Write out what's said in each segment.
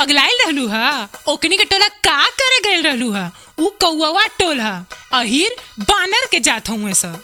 पगलाइल रहलू हा ओकनी के टोला का करे गए रहलू हा ऊ कौआ टोल हा अहिर बानर के जात हुए सब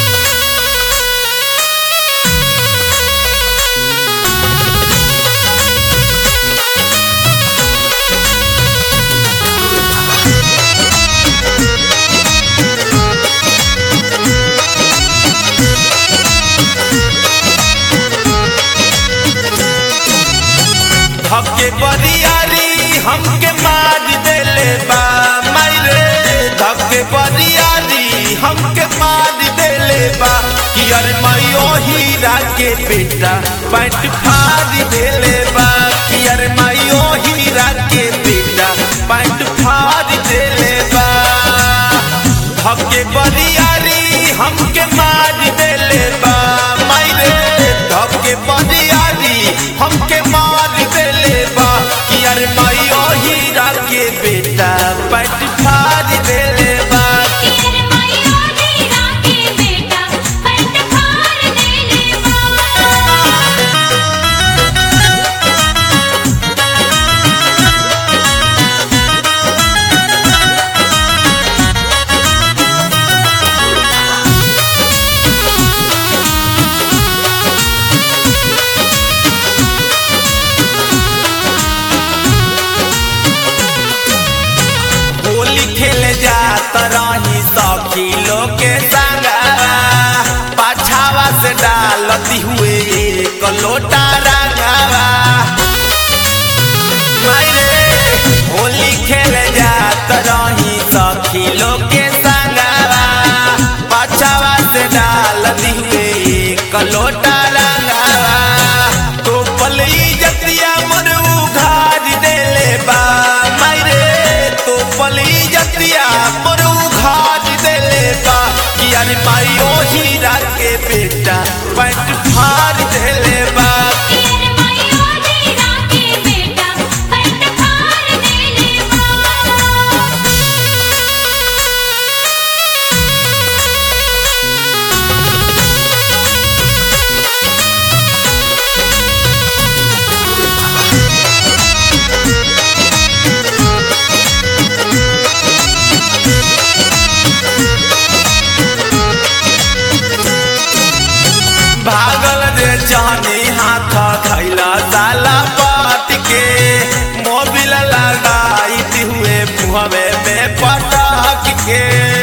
धके बरियारी हमके मार देले बा मारे धके बरियारी हमके मार देले बा कि अरे मायो हीरा के बेटा पैंट फाड़ देले बा कि अरे मायो हीरा के बेटा पैंट फाड़ देले बा धके बरियारी हमके मार देले बा मारे धके बरियारी हमके मार देले बा कि अरे मायो हीरा के बेटा पैंट फाड़ देले बा तेरे मायो हीरा के बेटा पैंट फाड़ देले बा होली खेले जात रही सखी लोग के संगवा पाछावा से डालती हुए एक लोटा रंगवा मायरे होली खेले जात रही सखी लोग के संगवा पाछावा से डालती हुए एक लोटा रंगवा तो पलई जतिया मन उघार देले बा मायरे तो पलई जतिया मन उघार देले बा कि अरे मायो हीरा के बेटा पैंट फाड़ देले बा तेरे मायो हीरा के बेटा पैंट फाड़ देले बा भागल रे जानी हाथ खैला साला पाट के मोबिल लगाई हुए मुहवे में पटाक के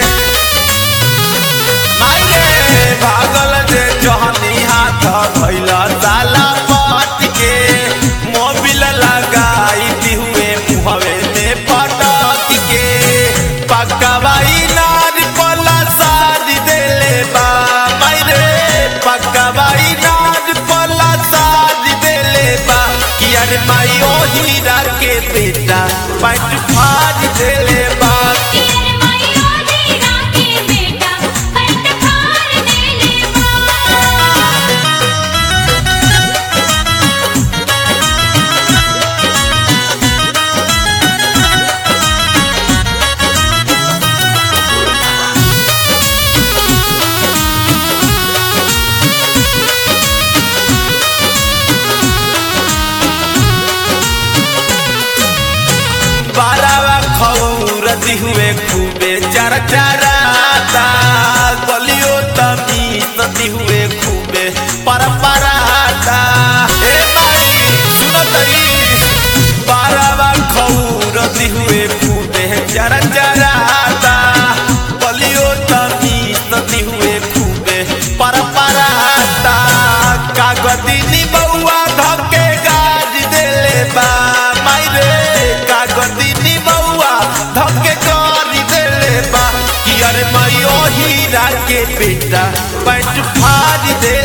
मायरे भागल रे जानी हाथ खैला साला पाट के मोबिल लगाई हुए मुहवे में पटाक के पकवाई नार पला सार देले बा मायरे पकवाई नार पला सार देले बा कि अरे मायो हीरा के बेटा पैंट फाड़ देले बा तेरे मायो हीरा के बेटा पैंट फाड़ देले बा बारावा खौरती हुए खूबे चरचराता गलियो तमीसती हुए खूबे परपराता ए माई सुनो तई बारावा खौरती हुए खूबे चरचराता गलियो तमीसती हुए खूबे परपराता कागदिनी बउआ धके गाज देले बा मायरे कागदिनी बउआ धके गाज देले बा कि अरे मायो हीरा के बेटा पैंट फाड़ दे